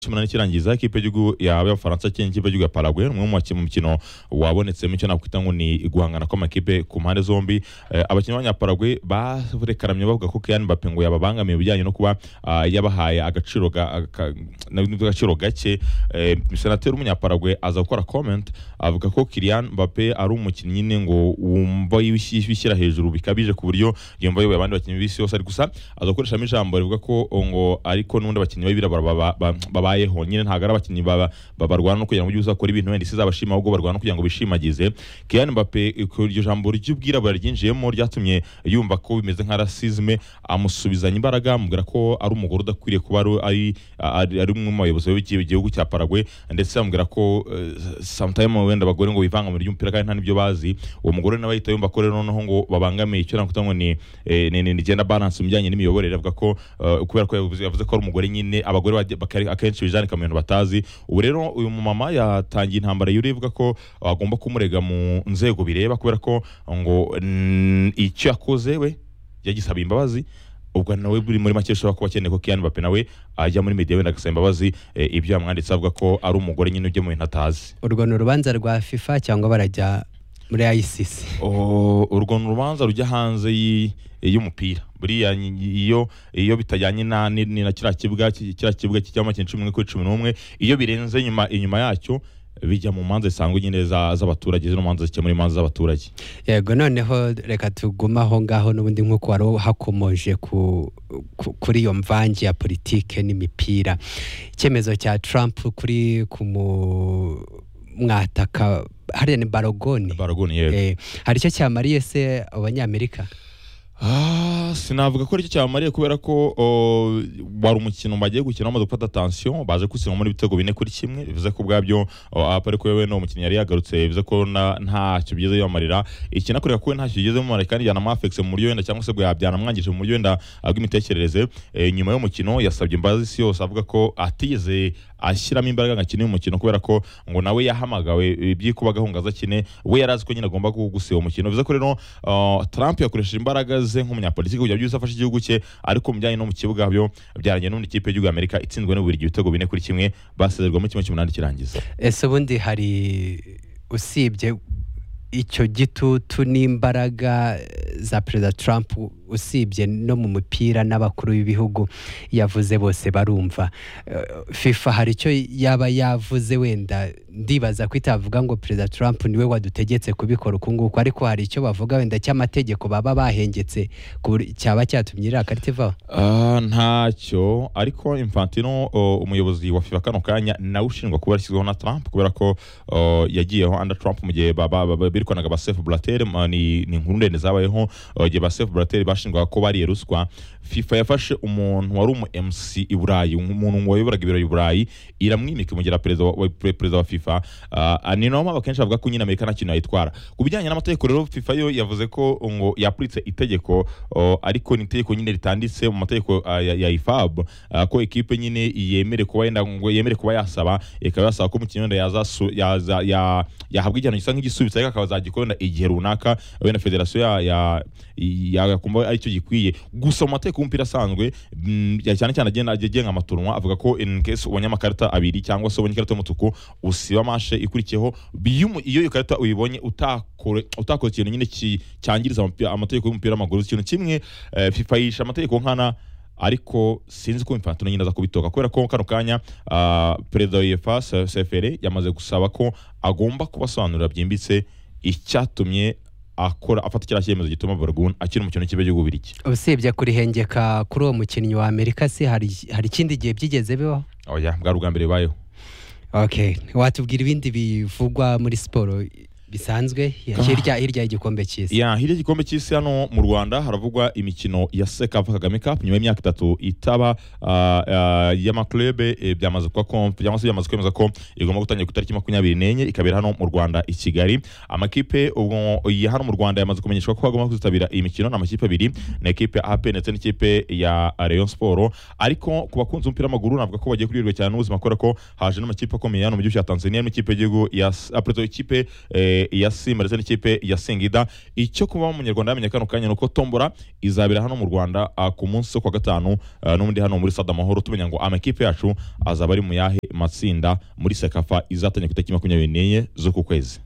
cy'umunani kirangiza ikipe y'igihugu y'abafaransa cyangwa ikipe y'igihugu ya Paraguay umwe mu bakinnyi mu mukino wabonetsemo icyo nakwita ngo ni guhangana kw'amakipe ku mpande zombi Eh, abakinnyi b'abanyaparaguay barekaramye bavuga ko Kylian Mbappe ngo yababangamiye ibijyanye no kuba ah, yabahaye agaciro ga- ka- na- n'agaciro gake Eh, senateri w'umunyaparaguay aza gukora comment avuga ko Kylian Mbappe ari umukinnyi nyine ngo wumva yishy- yishyira hejuru bikabije ku buryo yumva yoboye abandi bakinnyi b'isi yose ari gusa aza gukoreshamo ijambo rivuga ko ngo ariko n'ubundi abakinnyi b'abirabura baba- ba- babayeho nyine ntabwo ari abakinnyi baba- ba- barwana no kugira ngo ujye uza gukora ibintu wenda isi izabashima ahubwo barwana no kugira ngo bishimagize Kylian Mbappe iryo jambo ry'ubwirabura ryinjiyemo ryatumye yumva ko bimeze nka rasisme amusubizanya imbaraga amubwira ko ari umugore udakwiriye kuba ari- ari ari ari umwe mu bayobozi b'igihugu cya Paraguay ndetse amubwira ko eh, sometime wenda abagore ngo bivanga mu ry'umupira kandi nta n'ibyo bazi uwo mugore nawe ahita yumva ko rero noneho ngo babangamiye icyo nakwita ngo ni eh, ni- ni ni gender balance mu bijyanye n'imiyoborere avuga ko eh, kubera ko yavuze yavuze ko ari umugore nyine abagore bajya- baka- akenshi bijanika mu bintu batazi ubu rero uyu mumama yatangiye intambara yuriye ivuga ko agomba kumurega mu nzego bireba kubera ko ngo mm, icyo yakoze we yagisaba imbabazi ubwo nawe buri muri make ashobora kuba akeneye ko Kylian Mbappe nawe ajya muri media wenda agasaba imbabazi eh, ibyo yamwanditse avuga ko ari umugore nyine ujya mu bintu atazi urwo ni urubanza rwa fifa cyangwa barajya muri ayisisi Oh, urwo ni urubanza rujya hanze y'i- y'umupira buriya ny- iyo iyo bitajyanye na ni ni na kiriya kibuga ki- kiriya kibuga kijyamo amakinnyi cumi n'umwe kuri cumi n'umwe iyo birenze inyuma inyuma yacyo bijya mu manza zisanzwe nyine za- z'abaturage zino manza zikemura imanza z'abaturage yego noneho reka tuguma aho ngaho n'ubundi nk'uko wari hakomoje ku- ku- kuri iyo mvange ya politike n'imipira icyemezo cya trump kuri ku mu- mwataka hariya ni barogoni baragoni yego Eh, hari icyo cyamariye se abanyamerika Ah, sinavuga ko aricyo cyamariye kubera ko oh, wari umukino bagiye gukina bamaze gufata attention baje kutsindwa muri ibitego bine kuri kimwe bivuze ko ubwabyo oh, apa ariko yewe no umukinnyi yari yagarutse bivuze ko na- ntacyo bigeze bibamarira ikinakureka ko we ntacyo bigeze bimumarira kandi yanamwafekise mu buryo wenda cyangwa se bwa byanamwangije mu buryo wenda ah, bw'imitekerereze Eh, nyuma y'umukino yasabye imbabazi isi yose avuga ko atigeze ashyiramo imbaraga ngo akine uyu mukino kubera ko ngo nawe yahamagawe eh, byikuba gahunda azakine we yari azi ko nyine agomba gu- gusiba umukino bivuze ko rero uh, Trump yakoresheje imbaraga ze nk'umunyapolitiki kugira byose afashe igihugu cye ariko mu bijyanye no mu kibuga byo byarangiye n'ubundi ikipe y'igihugu y'Amerika itsinzwe n'uburigi ibitego bine kuri kimwe basezerwa muri kimwe cy'umunani kirangiza ese ubundi hari usibye icyo gitutu n'imbaraga za perezida trump usibye no mu mupira n'abakuru b'ibihugu yavuze bose barumva Eh, fifa hari icyo yaba yavuze wenda ndibaza ko itavuga ngo perezida trump niwe wadutegetse kubikora uku nguku ariko hari icyo bavuga wenda cy'amategeko baba bahengetse ku buryo cyaba cyatumye iriya karita ivaho Ah, ntacyo ariko Infantino o, umuyobozi wa FIFA kano kanya nawe ushinjwa kuba yashyizweho na Trump kubera ko o, yagiyeho under Trump mu gihe ba- ba- ba- birwanaga ba Sefu Blatter ma, ni, ni inkuru ndende zabayeho o, igihe ba Sefu Blatter bashinjwaga ko bariye ruswa FIFA yafashe umuntu wari umu MC i Burayi umuntu wayoboraga ibiro i Burayi iramwimika imugira perezida wa, wa, pre- perezida wa FIFA uh, ni nayo mpamvu akenshi avuga ko nyine Amerika nta kintu yayitwara ku bijyanye n'amategeko rero FIFA yo yavuze ko ngo yapuritse itegeko o, ariko ni itegeko nyine ritanditse mu mategeko ah, ya, ya IFAB ah, ko ekipe nyine yemere kuba yenda ngo yemere kuba yasaba ikaba yasaba ko umukinnyi wenda yazasu- yaza- ya- yahabwa igihano gisa nk'igisubizo ariko akaba azagikora igihe runaka wenda federasiyo ya- ya- ya- yakumva aricyo gikwiye gusa mu mategeko y'umupira asanzwe mm, ya- cyane cyane agenda agenga amaturunwa avuga ko in case ubonye amakarita abiri cyangwa se ubonye ikarita y'umutuku usiba mashe ikurikiyeho biyu mu- iyo iyo karita uyibonye utakore utakoze ikintu nyine ki- cyangiriza amapi- amategeko y'umupira w'amaguru ikintu kimwe eh, FIFA yisha amategeko nkana ariko sinzi ko Infantino nyine aza kubitoka kubera ko kano kanya ah, perezida wa UEFA Se- CFR yamaze gusaba ko agomba kubasobanurira byimbitse icyatumye akora afata kiriya cyemezo gituma Borgun akina umukino w'ikipe cy'igihugu Ubirigi usibye kurihengeka kuri uwo mukinnyi wa amerika se hari hari ikindi gihe byigeze bibaho oya bwari ubwa mbere bibayeho Okay, watubwira ibindi bivugwa muri siporo bisanzwe Ah. hirya hirya y'igikombe cy'isi. ya hirya y'igikombe cy'isi hano mu rwanda haravugwa imikino ya sekafa kagame cup nyuma y'imyaka itatu itaba ah, ah, y'amaklube eh, byamaze kuba kom- cyangwa se byamaze kwemeza ko igomba gutangira ku itariki makumyabiri n'enye ikabera hano mu rwanda i kigali amakipe ubwo ya hano mu rwanda yamaze kumenyeshwa ko agomba kuzitabira iyi mikino ni amakipe abiri ni ekipe ya ap ndetse n'ikipe ya rayon siporo ariko ku bakunzi b'umupira w'amaguru navuga ko bagiye kuryoherwa cyane n'ubuzima kubera ko haje n'amakipe akomeye hano mu gihugu cya tanzania n'ikipe y'igihugu ya s- ah, pardon, ikipe eh, eh, ya simba ndetse n'ikipe ya singida icyo kuba umunyarwanda yamenya kano kanya ni uko tombora izabera hano mu rwanda ah, ku munsi wo ku wa gatanu ah, n'ubundi hano muri sada amahoro tumenya ngo amakipe yacu azaba ari mu yahe matsinda muri sekafa izatangira ku itariki makumyabiri n'enye z'uku kwezi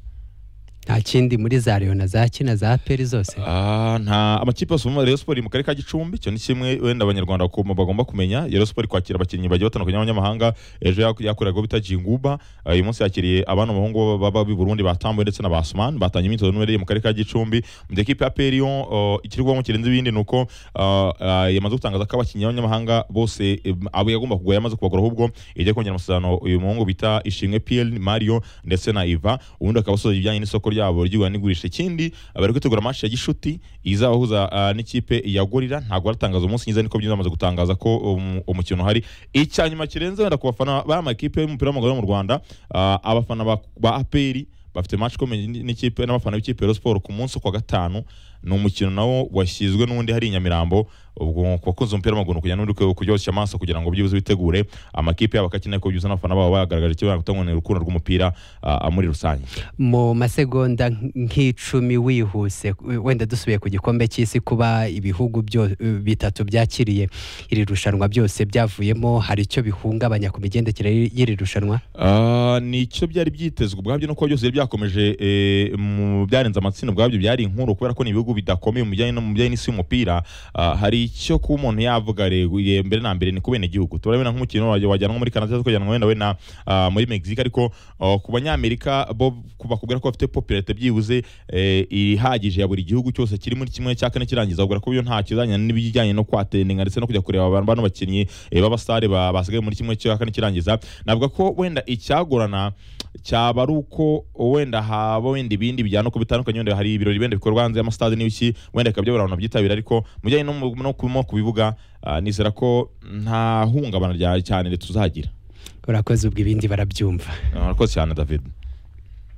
nta kindi muri za leona za kina za aperi zose Ah, nta amakipe yose mu Rayon Sport iri mu karere ka Gicumbi cyo ni kimwe wenda abanyarwanda ku- bagomba kumenya Rayon Sport iri kwakira abakinnyi bagiye batandukanye b'abanyamahanga ejo yak- yakoreraga bita Jinguba Ah, uyu munsi yakiriye abana b'abahungu baba b'i Burundi batambuwe ndetse na Basman batanye imyitozo n'ubereye mu karere ka Gicumbi mu gihe ikipe ya Perion ikirwamo kirenze ibindi ni uko ah, ah, yamaze gutangaza ko abakinnyi b'abanyamahanga bose eh, abo yagomba kugura yamaze kubagura ahubwo igiye kongera amasezerano uyu muhungu bita Ishimwe PL Mario ndetse na Iva ubundi akaba asoza ibijyanye n'isoko ryabo ry'igura n'igurisha ikindi bari kwitegura match ya Gishuti izabahuza ah, n'ikipe ya Gorira ntabwo aratangaza umunsi nyiza niko byamaze gutangaza ko um, umukino uhari icya nyuma kirenze wenda ku bafana b'amakipe y'umupira w'amaguru yo mu Rwanda ah, abafana ba, ba APR bafite match ikomeye n'ikipe n'abafana b'ikipe ya Rayon Sport ku munsi wo ku wa gatanu ni umukino nawo washyizwe n'undi hari i Nyamirambo ubwo ku bakunzi umupira w'amaguru kujya n'undi kuryoshya amaso kugira ngo byibuze bitegure amakipe yabo akakeneye ko byuzuza n'abafana babo bagaragaje icyo bagutangwa urukundo rw'umupira ah, muri rusange mu masegonda nk'icumi wihuse wenda dusubiye ku gikombe cy'isi kuba ibihugu byo- bitatu byakiriye iri rushanwa byose byavuyemo hari icyo bihungabanya ku migendekere y'iri rushanwa Ah, ni icyo byari byitezwe ubwabyo nuko byose byari byakomeje eh, mu byarenze amatsinda ubwabyo byari inkuru kubera ko ni ibihugu bidakomeye mu bijyanye no mu bijyanye n'isi y'umupira ah, hari icyo kuba umuntu yavuga rego, ye- mbere na mbere ni ku bene igihugu turabona nk'umukino wajya- wajyanwa muri Canada cyangwa ukajyanwa wenda wenda ah, muri Mexique ariko ah, ku banyamerika bo bakubwira ko bafite popularite byibuze eh, ihagije ya buri gihugu cyose kiri muri kimwe cya kane kirangiza ubwira ko byo nta kizanya n'ibijyanye no kwatendinga ndetse no kujya kureba abantu bano bakinnyi eh, b'abasare ba- basigaye muri kimwe cya kane kirangiza navuga ko wenda icyagorana cyaba ari uko wenda haba wenda ibindi bijyana uko bitandukanye wenda hari ibirori wenda bikorwa hanze y'amasitade n'ibiki wenda bikaba byabura abantu babyitabira ariko mu bijyanye no mu- no ku no ku bibuga ah, nizera ko nta hungabana rya cyane tuzagira urakoze ubwo ibindi barabyumva Ah, urakoze cyane david